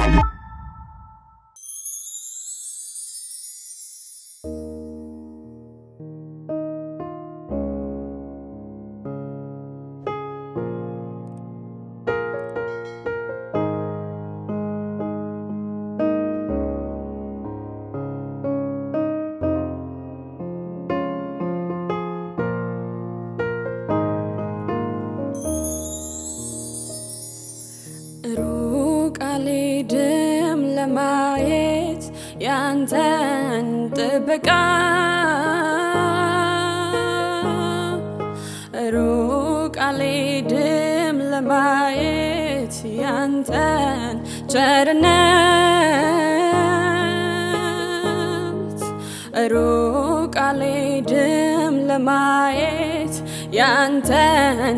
ሩቅ አልሄድም ለማየት ያንተን ጥበቃ ሩቅ አልሄድም ለማየት ያንተን ቸርነት ሩቅ አልሄድም ለማየት ያንተን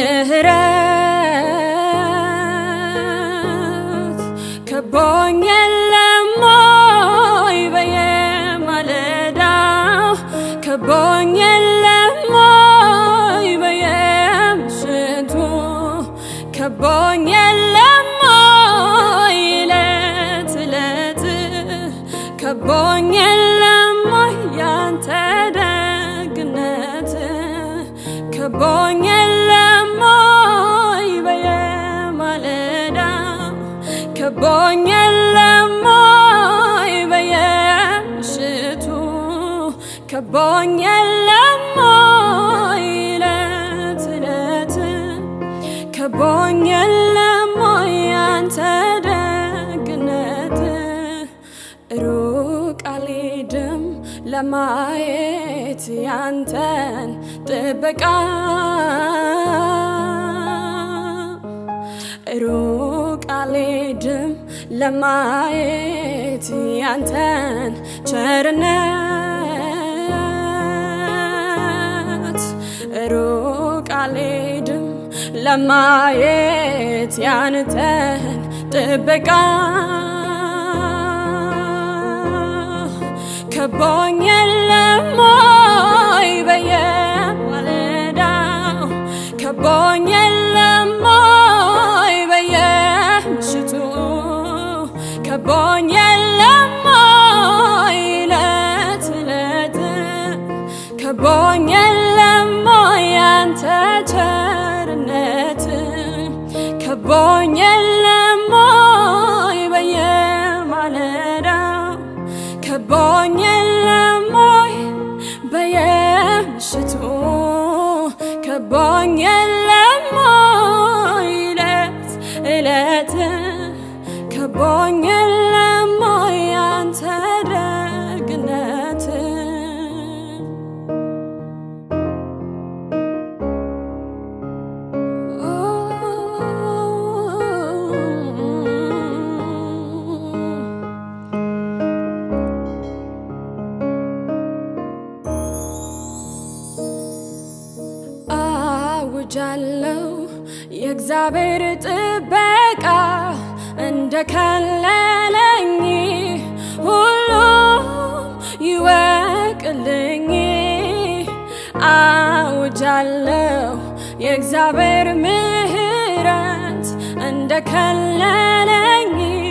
ምሕረት ከቦኝ የለም ሆይ በየማለዳው ከቦኝ የለም ሆይ በየምሽቱ ከቦኝ የለም ሆይ ዕለት ዕለት ከቦኝ የለም ሆይ ያንተ ደግነት ከቦኝ የለም ሆይ በየማለዳው ከቦኝ የለም ሆይ በየምሽቱ ከቦኝ የለም ሆይ ዕለት ዕለት ከቦኝ የለም ሆይ ያንተ ደግነት ሩቅ አልሄድም ለማየት ያንተን ጥበቃ ሩቅ አልሄድም ለማየት ያንተን ቸርነት ሩቅ አልሄድም ለማየት ያንተን ጥበቃ ከቦኝ የለም ሆይ በየማለዳው ከቦኝ የለም ሆይ በየምሽቱ ከቦኝ የለም ሆይ ዕለት ዕለት ከቦኝ የለም ሆይ ያንተ ቸርነት ከቦኝ የለም ሆይ በየማለዳው ከቦኝ የለም ሆይ በየምሽቱ ከቦኝ የለም ሆይ ዕለት ዕለት ከቦኝ የለም ሆይ ያንተ ደግነት አውጃለሁ የእግዚአብሔር ጥበቃ እንደ ከለለኝ ሁሉም ይወቅልኝ። አውጃለሁ የእግዚአብሔር ምሕረት እንደ ከለለኝ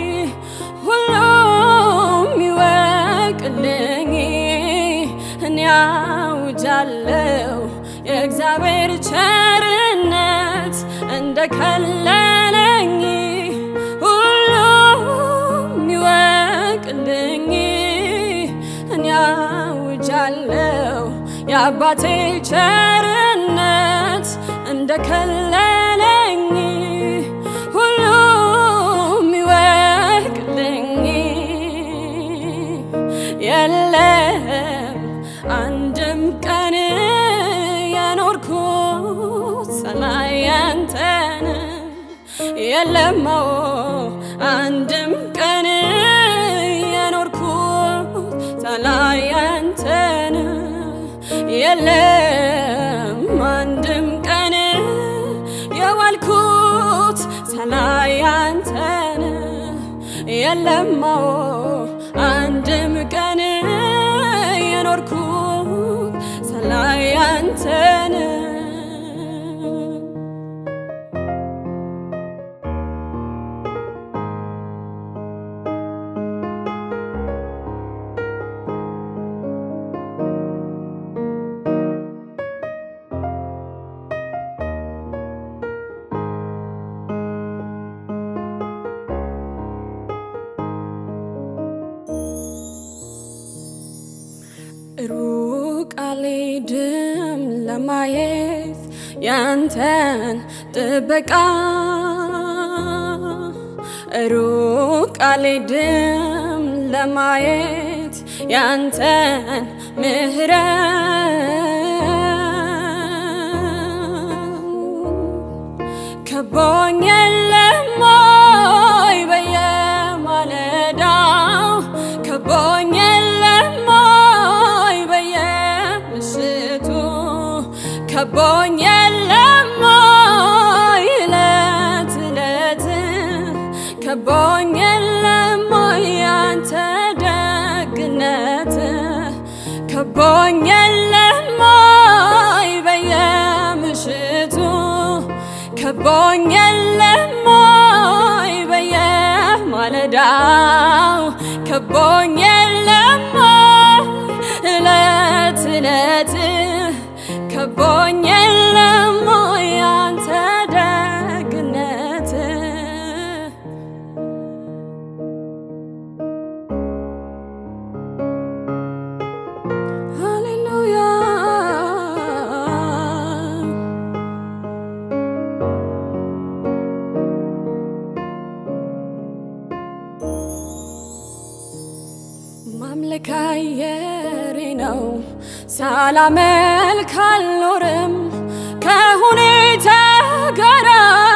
ሁሉም ይወቅልኝ። እኔ አውጃለሁ የእግዚአብሔር ቸርነት እንደ ከለለኝ ሁሉም ይወቅልኝ። እኔ አውጃለሁ የአባቴ ቸርነት እንደ ከለለኝ ሁሉም ይወቅልኝ። የለም አንድም ቀን የኖርኩት ሰማይ ያንተን የለሞ አንድም ቀን የኖርኩት ሰማይ ያንተን የለም አንድም ቀን የዋልኩት ሰማይ ያንተን የለሞ አንድም ቀን የኖርኩት ሰማይ ያንተን አልሄድም ለማየት ያንተን ጥበቃ ሩቅ አልሄድም ለማየት ያንተን ምሕረት ከቦኝ የለም ወይ በየማለዳው ከቦኝ የለም ወይ በየምሽቱ ከቦኝ የለም ወይ እለት እለት ከቦኝ የለም ወይ ያንተ ደግነት ከቦኝ የለም ወይ በየምሽቱ ከቦኝ የለም ወይ በየማለዳው ከቦኝ የለም ወይ እለት እለት ከቦኝ የለም ወይ ያንተ ደግነት ሃሌሉያ ማምለክ አየሬ ነው ሳላመልክ አልኖርም ከሁኔታ ጋር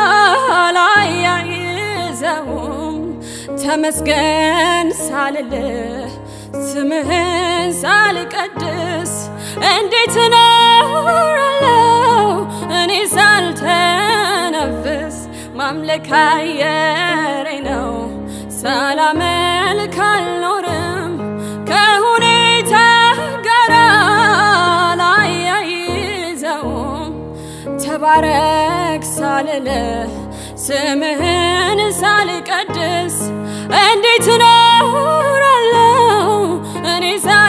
አላያይዘውም ተመስገን ሳልልህ ስምህን ሳልቀድስ እንዴት እኖራለሁ እኔ ሳልተነፍስ ማምለክ አየሬ ነው ሳላመልክ አልኖርም ከሁኔታ ጋር ላያይዘውም ተባረክ ሳልልህ ስምህን ሳልቀድስ እንዴት እኖራለሁ እኔ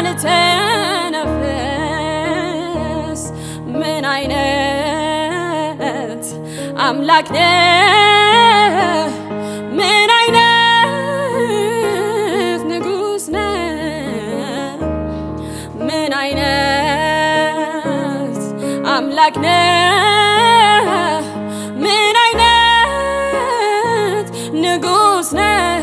ሳልተነፍስ ምን አይነት አምላክ ነህ ምን አይነት ንጉሥ ነህ ምን አይነት አምላክ ነህ ምን አይነት ንጉሥ ነህ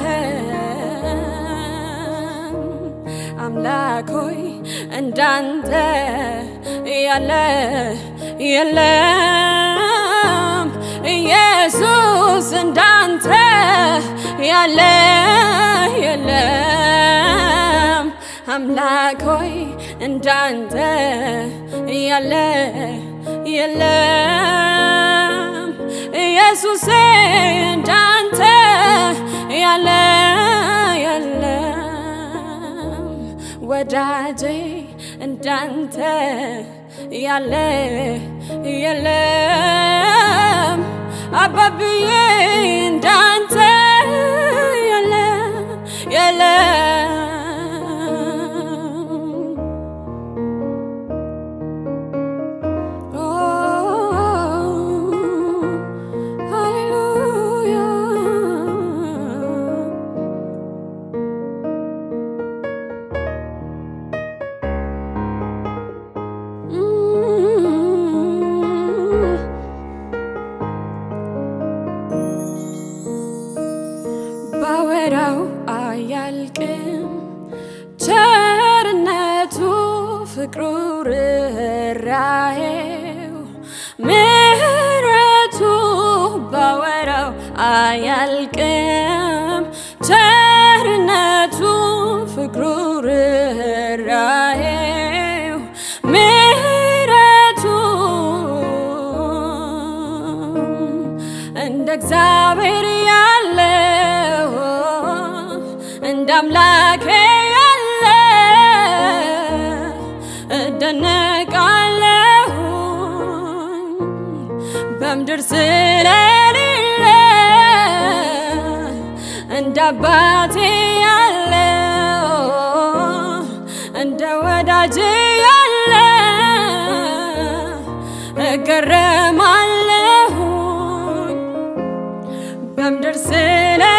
አምላክ ሆይ እንዳንተ ያለ የለም ኢየሱስ እንዳንተ ያለ የለም አምላክ ሆይ እንዳንተ ያለ የለም ኢየሱሴ እንዳንተ ያለ የለም ወዳጄ እንዳንተ ያለ የለም አባብዬ እንዳንተ ያለ የለም ኦ ሃሌሉያ ባወራው አያልቅም ቸርነቱ ፍቅሩ ርኅራኄው ምሕረቱ ባወራው አያልቅም ቸርነቱ ፍቅሩ ርኅራኄው ምሕረቱ እንደ እግዚአብሔር ያለው እንደ አምላኬ ያለ እደነቃለሁ በምድር ስለሌለ እንደ አባቴ ያለው እንደ ወዳጄ ያለ እገረማለሁ በምድር ስለ